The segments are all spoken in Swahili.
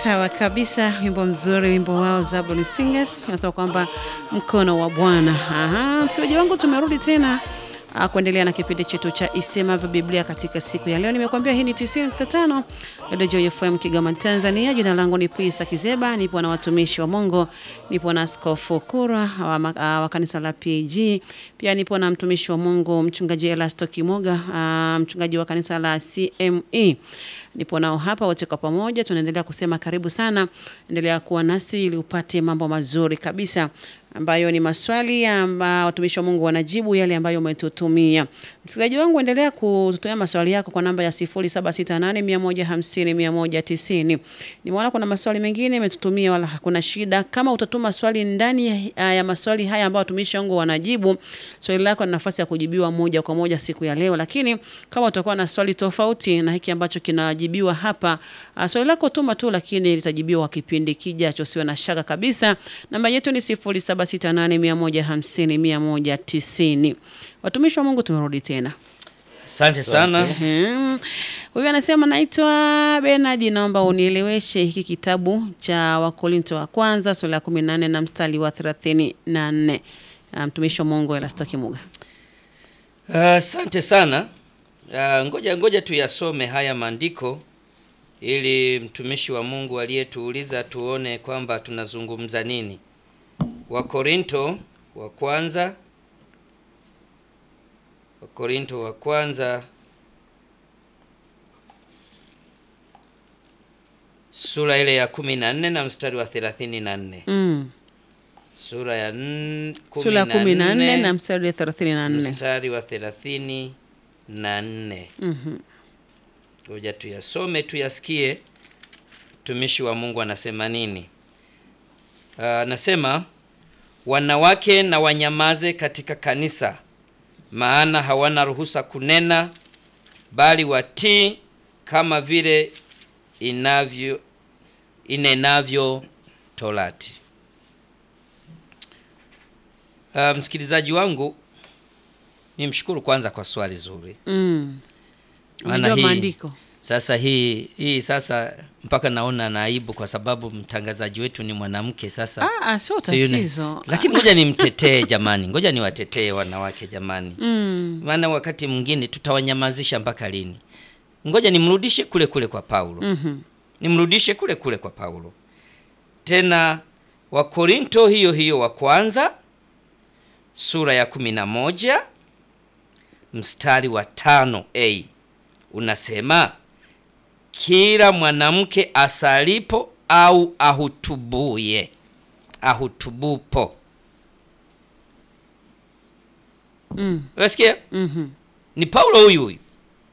Sawa kabisa, wimbo mzuri, wimbo wao Zaburi Singers nasema kwamba mkono wa Bwana. Aha, msikilizaji wangu, tumerudi tena uh, kuendelea na kipindi chetu cha Isemavyo Biblia katika siku ya leo. Nimekuambia hii ni 90.5 Radio Joy FM Kigoma, Tanzania. Jina langu ni Pisa Kizeba, nipo na watumishi wa Mungu, nipo na Askofu Kurwa wa, uh, wa kanisa la PG, pia nipo na mtumishi wa Mungu mchungaji Elasto Kimoga, uh, mchungaji wa kanisa la CME nipo nao hapa wote kwa pamoja, tunaendelea kusema karibu sana, endelea kuwa nasi ili upate mambo mazuri kabisa ambayo ni maswali ambayo watumishi wa Mungu wanajibu yale ambayo umetutumia. Msikilizaji wangu, endelea kututumia maswali yako kwa namba ya 0768150190. Nimeona kuna maswali mengine umetutumia, wala hakuna shida. Kama utatuma swali ndani ya, ya maswali haya ambayo watumishi wangu wanajibu, swali lako na nafasi ya kujibiwa moja kwa moja siku ya leo. Lakini kama utakuwa na swali tofauti na hiki ambacho kinajibiwa hapa, uh, swali lako tuma tu, lakini litajibiwa kwa kipindi kijacho, siwe na shaka kabisa. Namba yetu ni 0768150190. Watumishi wa Mungu tumerudi tena. Asante sana. Ehem. Huyu anasema naitwa Bernard, naomba unieleweshe hiki kitabu cha Wakorinto wa kwanza sura ya 14 na mstari wa 34. Ah, Mtumishi wa Mungu Elasto Kimuga. Asante sana. Ah, ngoja ngoja tuyasome haya maandiko ili mtumishi wa Mungu aliyetuuliza tuone kwamba tunazungumza nini. Wakorinto wa kwanza Wakorinto wa kwanza sura ile ya kumi na nne na mstari wa thelathini na nne Mm. sura ya n- kumi Sura ya na 14 nne na mstari wa 34. mstari wa thelathini na nne Mhm. ngoja tuyasome tuyasikie mtumishi wa Mungu anasema nini. Ah, Anasema wanawake na wanyamaze katika kanisa, maana hawana ruhusa kunena, bali watii kama vile inavyo inenavyo Torati. Ah, msikilizaji wangu, nimshukuru kwanza kwa swali zuri. Mm. Maana Unajua hii- maandiko. Sasa hii hii sasa mpaka naona na aibu kwa sababu mtangazaji wetu ni mwanamke sasa. Ah, ah, sio Sijui ni- tatizo. Lakini ngoja nimtetee jamani, ngoja niwatetee wanawake jamani, Mm. maana wakati mwingine tutawanyamazisha mpaka lini? Ngoja nimrudishe kule kule kwa Paulo, Mhm. nimrudishe kule kule kwa Paulo tena. Wakorinto hiyo hiyo wa kwanza sura ya kumi na moja mstari wa tano a unasema kila mwanamke asalipo au ahutubuye ahutubupo. Mm. Unasikia? Mhm. Ni Paulo huyu huyu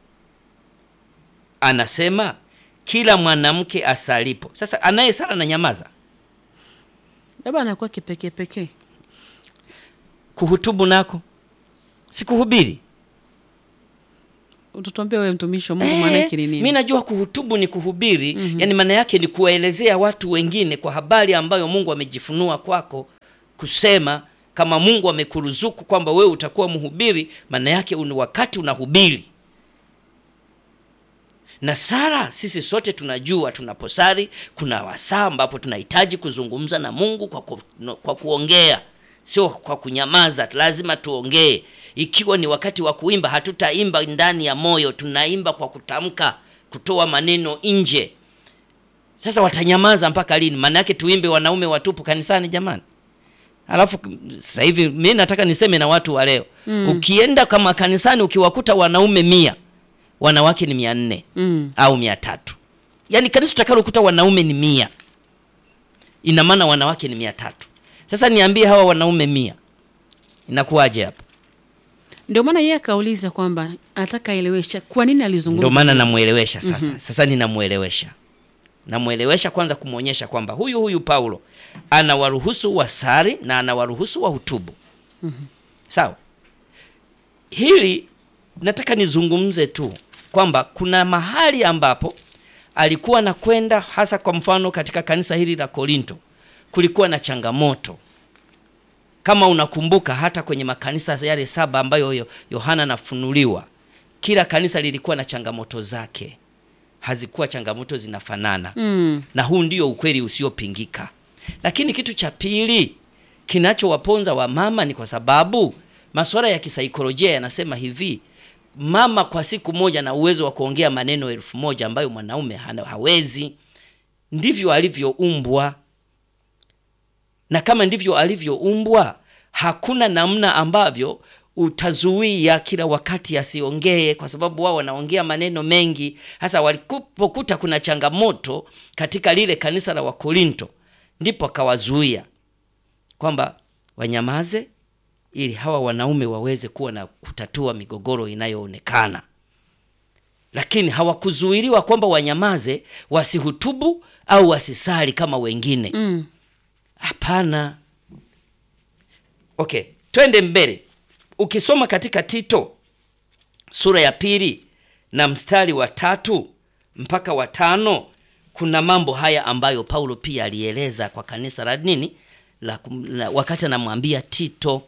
anasema kila mwanamke asalipo. Sasa anayesala na nyamaza, Labda anakuwa kipekee pekee. kuhutubu nako sikuhubiri. Utatuambia wewe mtumishi wa Mungu maana yake ni nini? Mi najua kuhutubu ni kuhubiri, yani maana yake ni kuwaelezea watu wengine kwa habari ambayo Mungu amejifunua kwako, kusema kama Mungu amekuruzuku kwamba wewe utakuwa mhubiri, maana yake ni wakati unahubiri. Na sala, sisi sote tunajua tunaposali kuna wasaa ambapo tunahitaji kuzungumza na Mungu kwa, ku, no- kwa kuongea, sio kwa kunyamaza. Lazima tuongee. Ikiwa ni wakati wa kuimba, hatutaimba ndani ya moyo, tunaimba kwa kutamka, kutoa maneno nje. Sasa watanyamaza mpaka lini? Maana yake tuimbe wanaume watupu kanisani jamani? Alafu k- sasa hivi mi nataka niseme na watu wa leo mm. Ukienda kama kanisani ukiwakuta wanaume mia wanawake ni mia nne Mm. au mia tatu yaani kanisa utakalokuta wanaume ni mia ina maana wanawake ni mia tatu Sasa niambie hawa wanaume mia inakuwaje hapa? Ndio maana yeye akauliza kwamba anataka aelewesha kwa nini alizungumza. Ndio maana namwelewesha sasa. Sasa ninamwelewesha, namwelewesha kwanza, kumwonyesha kwamba huyu huyu Paulo anawaruhusu wasari na anawaruhusu wahutubu. Sawa, hili nataka nizungumze tu kwamba kuna mahali ambapo alikuwa anakwenda, hasa kwa mfano katika kanisa hili la Korinto kulikuwa na changamoto kama unakumbuka hata kwenye makanisa yale saba ambayo Yo- Yohana anafunuliwa, kila kanisa lilikuwa na changamoto zake. hazikuwa changamoto zinafanana Mm. na huu ndio ukweli usiopingika. Lakini kitu cha pili kinachowaponza wamama ni kwa sababu masuala ya kisaikolojia yanasema hivi, mama kwa siku moja na uwezo wa kuongea maneno elfu moja ambayo mwanaume hana- hawezi. Ndivyo alivyoumbwa, na kama ndivyo alivyoumbwa, hakuna namna ambavyo utazuia kila wakati asiongee, kwa sababu wao wanaongea maneno mengi. Hasa walipokuta kuna changamoto katika lile kanisa la Wakorinto, ndipo akawazuia kwamba wanyamaze ili hawa wanaume waweze kuwa na kutatua migogoro inayoonekana. Lakini hawakuzuiliwa kwamba wanyamaze, wasihutubu au wasisali kama wengine. Mm. Hapana. Okay, twende mbele. Ukisoma katika Tito sura ya pili na mstari wa tatu mpaka wa tano kuna mambo haya ambayo Paulo pia alieleza kwa kanisa la nini la, kum- la, wakati anamwambia Tito,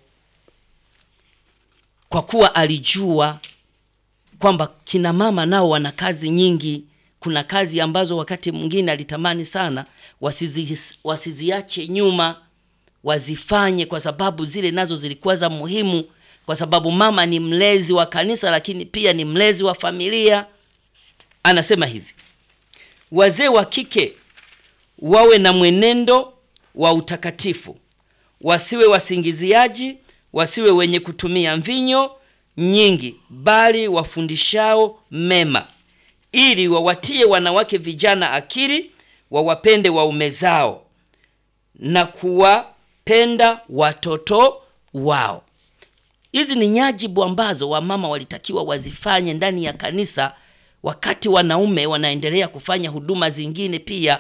kwa kuwa alijua kwamba kina mama nao wana kazi nyingi. Kuna kazi ambazo wakati mwingine alitamani sana wasizi, wasiziache nyuma, wazifanye kwa sababu zile nazo zilikuwa za muhimu, kwa sababu mama ni mlezi wa kanisa, lakini pia ni mlezi wa familia. Anasema hivi, wazee wa kike wawe na mwenendo wa utakatifu, wasiwe wasingiziaji, wasiwe wenye kutumia mvinyo nyingi, bali wafundishao mema, ili wawatie wanawake vijana akili, wawapende waume zao na kuwapenda watoto wao. Hizi ni nyajibu ambazo wamama walitakiwa wazifanye ndani ya kanisa, wakati wanaume wanaendelea kufanya huduma zingine pia.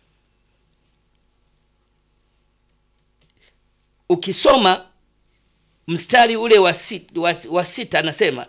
Ukisoma mstari ule wa sita, wa, wa sita anasema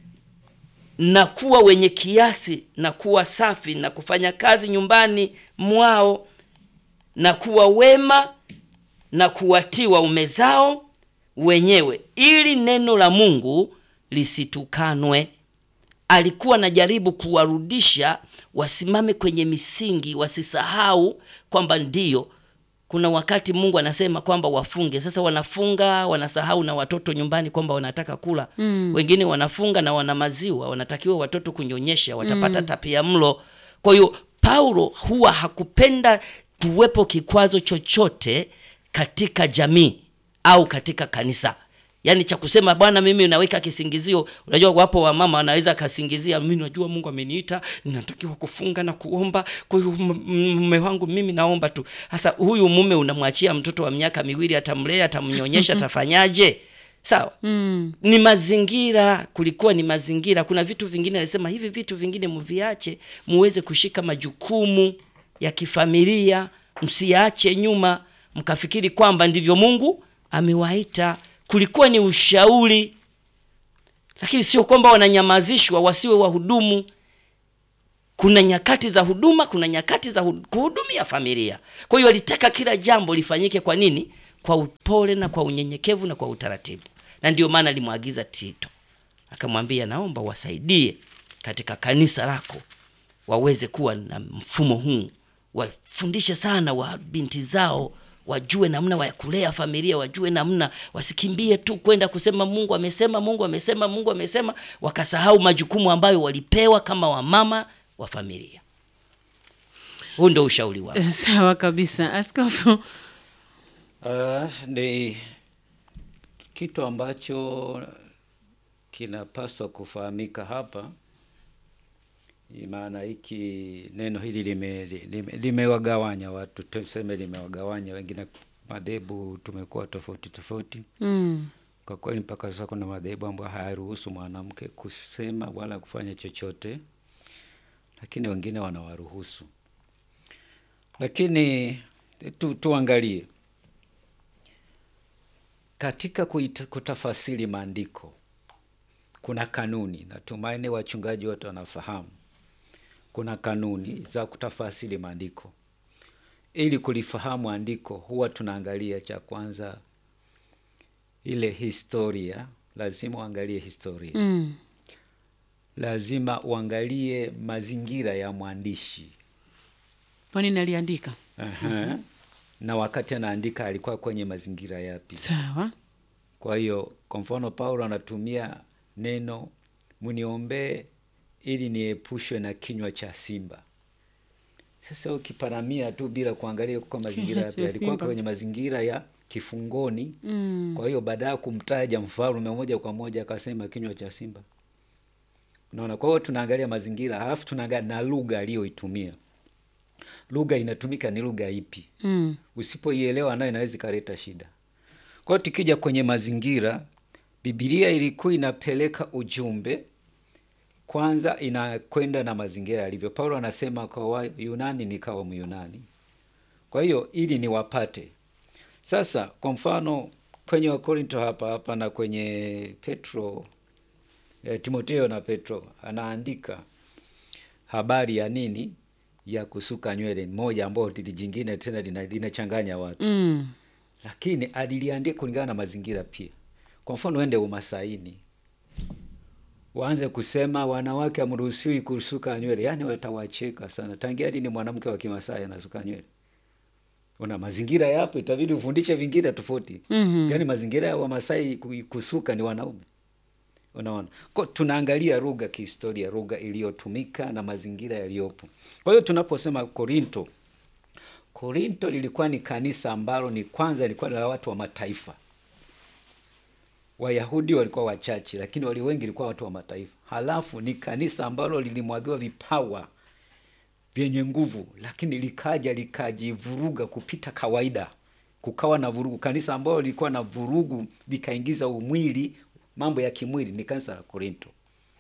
na kuwa wenye kiasi na kuwa safi na kufanya kazi nyumbani mwao na kuwa wema na kuwatii waume zao wenyewe ili neno la Mungu lisitukanwe. Alikuwa anajaribu kuwarudisha wasimame kwenye misingi, wasisahau kwamba ndiyo kuna wakati Mungu anasema kwamba wafunge. Sasa wanafunga, wanasahau na watoto nyumbani kwamba wanataka kula. Mm. Wengine wanafunga na wana maziwa, wanatakiwa watoto kunyonyesha, watapata tapia mlo. Kwa hiyo Paulo huwa hakupenda kuwepo kikwazo chochote katika jamii au katika kanisa yaani cha kusema bwana mimi naweka kisingizio unajua wapo wamama wanaweza kasingizia mimi najua mungu ameniita ninatakiwa kufunga na kuomba kwa hiyo m- m- mume wangu mimi naomba tu sasa huyu mume unamwachia mtoto wa miaka miwili atamlea atamnyonyesha atafanyaje sawa Mm. ni mazingira kulikuwa ni mazingira kuna vitu vingine alisema hivi vitu vingine mviache muweze kushika majukumu ya kifamilia msiache nyuma mkafikiri kwamba ndivyo mungu amewaita kulikuwa ni ushauri lakini sio kwamba wananyamazishwa wasiwe wahudumu kuna nyakati za huduma kuna nyakati za hu- kuhudumia familia kwa hiyo alitaka kila jambo lifanyike kwa nini kwa upole na kwa unyenyekevu na kwa utaratibu na ndio maana alimwagiza tito akamwambia naomba wasaidie katika kanisa lako waweze kuwa na mfumo huu wafundishe sana wa binti zao wajue namna ya kulea familia wajue namna wasikimbie tu kwenda kusema mungu amesema mungu amesema mungu amesema wakasahau majukumu ambayo walipewa kama wamama wa familia huu ndo ushauri wao Sawa kabisa. Askofu, Uh, ni kitu ambacho kinapaswa kufahamika hapa, maana hiki neno hili limewagawanya lime, limewagawanya watu, tuseme limewagawanya wengine. Madhehebu tumekuwa tofauti tofauti. mm. Kwa kweli mpaka sasa kuna madhehebu ambayo hayaruhusu mwanamke kusema wala kufanya chochote, lakini wengine wanawaruhusu. Lakini tu, tuangalie katika kuita, kutafasiri maandiko kuna kanuni. Natumaini wachungaji wote wanafahamu kuna kanuni za kutafasiri maandiko. Ili kulifahamu andiko, huwa tunaangalia cha kwanza ile historia, lazima uangalie historia Mm. lazima uangalie mazingira ya mwandishi. Kwa nini aliandika? Aha. Na wakati anaandika alikuwa kwenye mazingira yapi? Sawa. Kwa hiyo kwa mfano Paulo anatumia neno mniombee ili niepushwe na kinywa cha simba. Sasa ukiparamia tu bila kuangalia kwa mazingira Kinywa yapi, cha alikuwa simba. kwenye mazingira ya kifungoni. Mm. Kwa hiyo baada ya kumtaja mfalme moja kwa moja akasema kinywa cha simba. Unaona, kwa hiyo tunaangalia mazingira, halafu tunaangalia na lugha aliyoitumia. Lugha inatumika ni lugha ipi? Mm. Usipoielewa nayo inaweza ikaleta shida. Kwa hiyo tukija kwenye mazingira, Biblia ilikuwa inapeleka ujumbe kwanza, inakwenda na mazingira yalivyo. Paulo anasema kwa Wayunani nikawa Myunani, kwa hiyo ili niwapate. Sasa kwa mfano kwenye Wakorinto hapa hapa na kwenye Petro eh, Timoteo na Petro anaandika habari ya nini ya kusuka nywele moja ambayo tili jingine tena lina- linachanganya watu Mm. lakini aliliandika kulingana na mazingira pia. Kwa mfano, uende Umasaini waanze kusema wanawake hamruhusiwi kusuka nywele, yaani watawacheka sana. Tangia lini mwanamke wa Kimasai anasuka nywele? Una mazingira yapo, itabidi ufundishe vingine tofauti. Mhm. Yaani mazingira ya Wamasai ku- kusuka ni wanaume. Unaona, kwa tunaangalia lugha kihistoria, lugha iliyotumika na mazingira yaliyopo. Kwa hiyo tunaposema Korinto, Korinto lilikuwa ni kanisa ambalo ni kwanza lilikuwa la watu wa mataifa. Wayahudi walikuwa wachache, lakini wali wengi ilikuwa watu wa mataifa. Halafu ni kanisa ambalo lilimwagiwa vipawa vyenye nguvu, lakini likaja likajivuruga kupita kawaida, kukawa na vurugu. Kanisa ambalo lilikuwa na vurugu likaingiza umwili, mambo ya kimwili, ni kanisa la Korinto.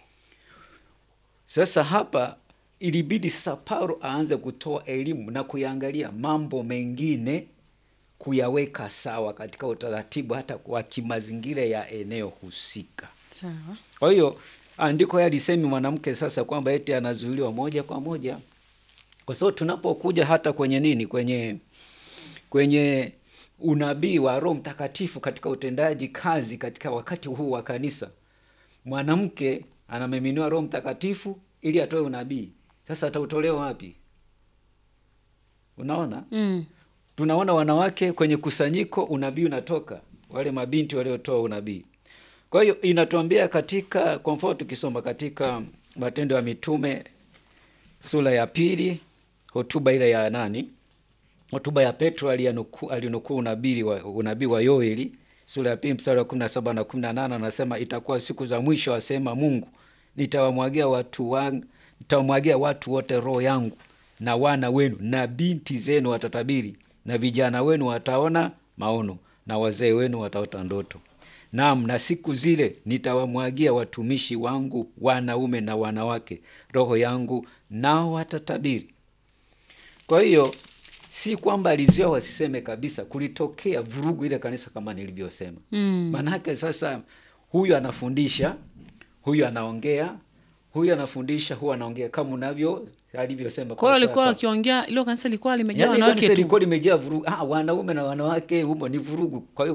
Sasa hapa ilibidi sasa Paulo aanze kutoa elimu na kuyaangalia mambo mengine, kuyaweka sawa katika utaratibu hata wa kimazingira ya eneo husika. Sawa. Kwa hiyo andiko haya lisemi mwanamke sasa kwamba eti anazuiliwa moja kwa moja, kwa sababu tunapokuja hata kwenye nini, kwenye kwenye unabii wa Roho Mtakatifu katika utendaji kazi katika wakati huu wa kanisa, mwanamke anamiminiwa Roho Mtakatifu ili atoe unabii. Sasa atautolewa wapi? Unaona, Mm. tunaona wanawake kwenye kusanyiko, unabii unatoka, wale mabinti waliotoa unabii. Kwa hiyo inatuambia katika, kwa mfano tukisoma katika Matendo ya Mitume sura ya pili, hotuba ile ya nani, hotuba ya Petro aliyanukuu alinukuu unabii wa, unabii wa Yoeli sura ya pili mstari wa kumi na saba na kumi na nane anasema itakuwa siku za mwisho, asema Mungu, nitawamwagia watu wangu, nitawamwagia watu wote roho yangu, na wana wenu na binti zenu watatabiri, na vijana wenu wataona maono, na wazee wenu wataota ndoto. Naam, na siku zile nitawamwagia watumishi wangu wanaume na wanawake roho yangu, nao watatabiri. Kwa hiyo si kwamba alizuia wasiseme kabisa, kulitokea vurugu ile kanisa kama nilivyosema. Mm. Maanake sasa huyu anafundisha, huyu anaongea, huyu anafundisha, huyu anaongea kama unavyo alivyosema. Kwa hiyo alikuwa Pastor akiongea, ilo kanisa lilikuwa limejaa Yaani wanawake kanisa tu. lilikuwa limejaa vurugu. Ah, wanaume na wanawake humo ni vurugu. Kwa hiyo